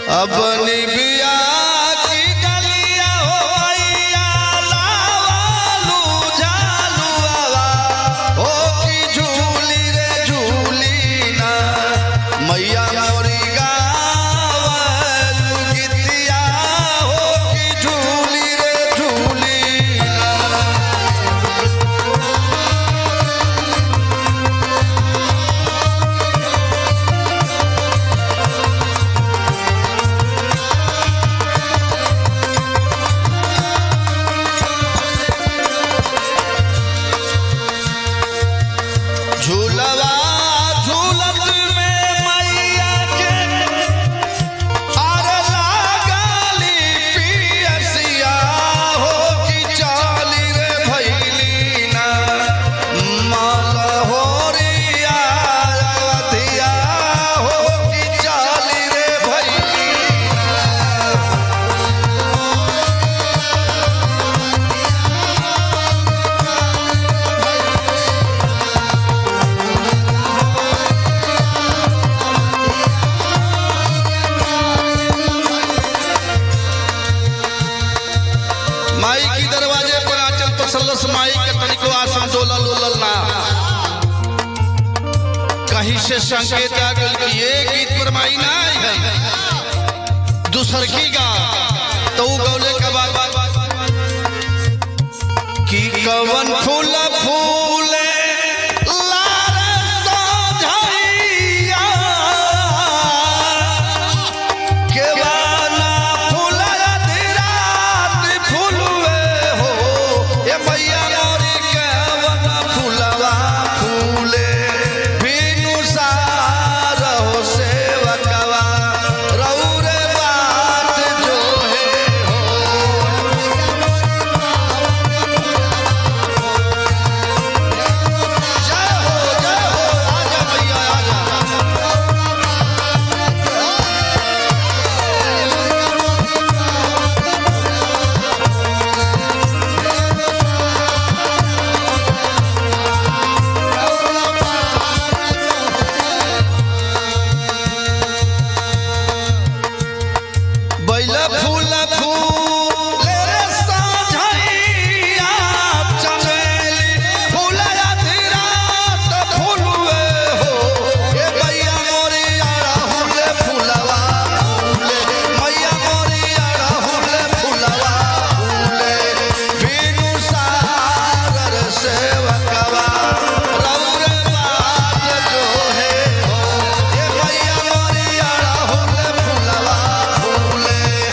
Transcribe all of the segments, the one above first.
अपनी बिया की गलिया हो मैया लावालू झालुआवा हो की झूली रे झूली ना मैया मोरी गावलू गीतिया हो की झूली रे झूली ना झूलवा झूलत में मैया के आर लागली पियसिया हो कि चाली रे भैली ना माल होरिया अवधिया हो कि चाली रे भैली ना माई की दरवाजे पर आंचल तसल्लस माई के तनिको आसन डोलल उलल ना कहीं से संकेत आ गल कि ये गीत पर माई ना आई है दूसर की गा तो उ गौले के बाद कि कवन फूल फूले लार सोझैया केवाना फूलया धीरात फूलवे हो ए मैया मोरी केवाना फूलवा फूले बिनु सार हो सेवकवा रौरे बात जो है हो जय हो जय हो आजा मैया आजा बैला फूल फूल रे साझैया चमेली फूलया धीरात फूलवे हो ए मैया मोरी अड़हुल फूलवा फूले मैया मोरी अड़हुल फूलवा फूले बिनु सागर सेवकवा रौरे बात जो है हो ए मैया मोरी अड़हुल फूलवा फूले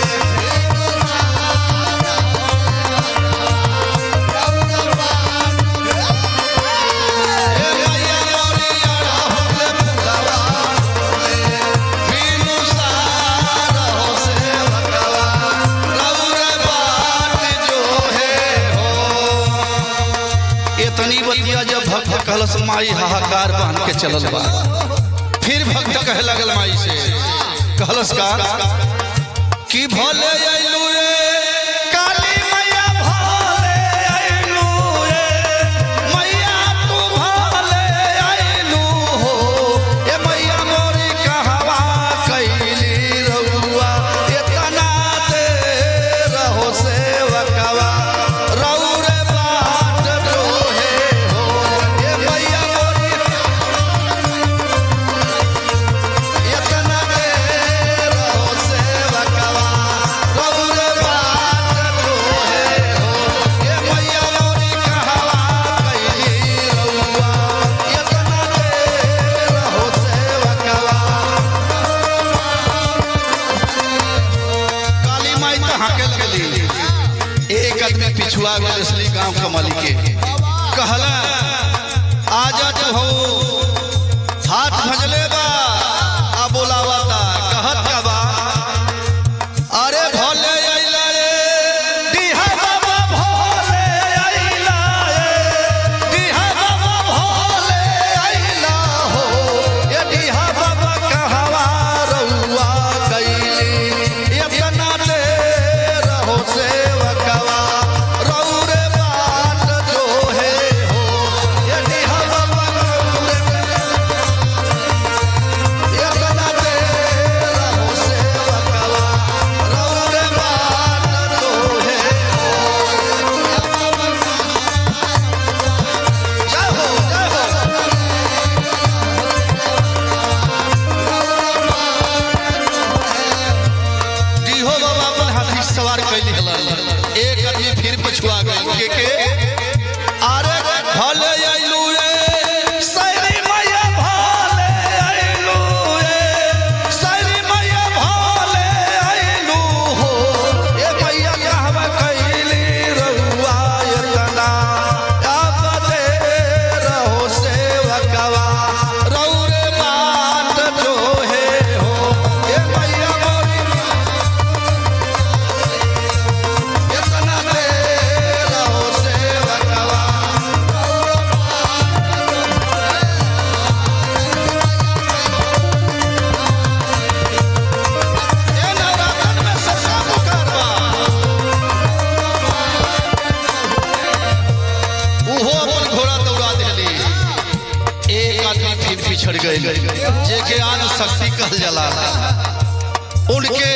ए मैया मोरी अड़हुल फूलवा फूले बिनु सार हो सेवकवा रौरे बात जो है हो इतनी बतिया जब भक्त कहलस माई हाहाकार बहन के चलल बा फिर भक्त कहे लगल माई से कहलस का कि भले अइलू रे काली मैया भले अइलू रे मैया तू भले अइलू हो ए मैया मोरी कहवा कैली रउआ इतना दे रहो सेवकवा रौरे बाट जो है हो ए मैया मोरी इतना दे रहो सेवकवा रौरे बाट जो है हो ए मैया मोरी कहवा कैली रउआ इतना दे रहो सेवकवा काली माई तो हाके लगली एक आदमी पिछुआ गए असली गांव कमली के कहला आजा जो हो हाथ भजले बा आ बोलावता कहत का बा अरे भोले अइला रे दिहा बाबा भोले अइला रे दिहा बाबा भोले अइला हो ये दिहा बाबा कहवा रउआ कैली इतना दे रहो सेवकवा रौरे बात जो है हो ये दिहा बाबा रौरे कैली हलन एक आदमी फिर पछुआ गए के के अरे भले आइलू रे सैरी मैया भले आइलू रे सैरी मैया भले आइलू हो ए मैया कहवा कैली रहुआ यतना अब दे रहो सेवकवा रहु रे बाट जो है हो ए मैया मोरी इतना दे रहो सेवकवा ए नवरातन में ससा मुकारवा उहो अपन घोड़ा दौड़ा दिली एक आदमी फिर पिछड़ गए जे के आन शक्ति कहल जाला उनके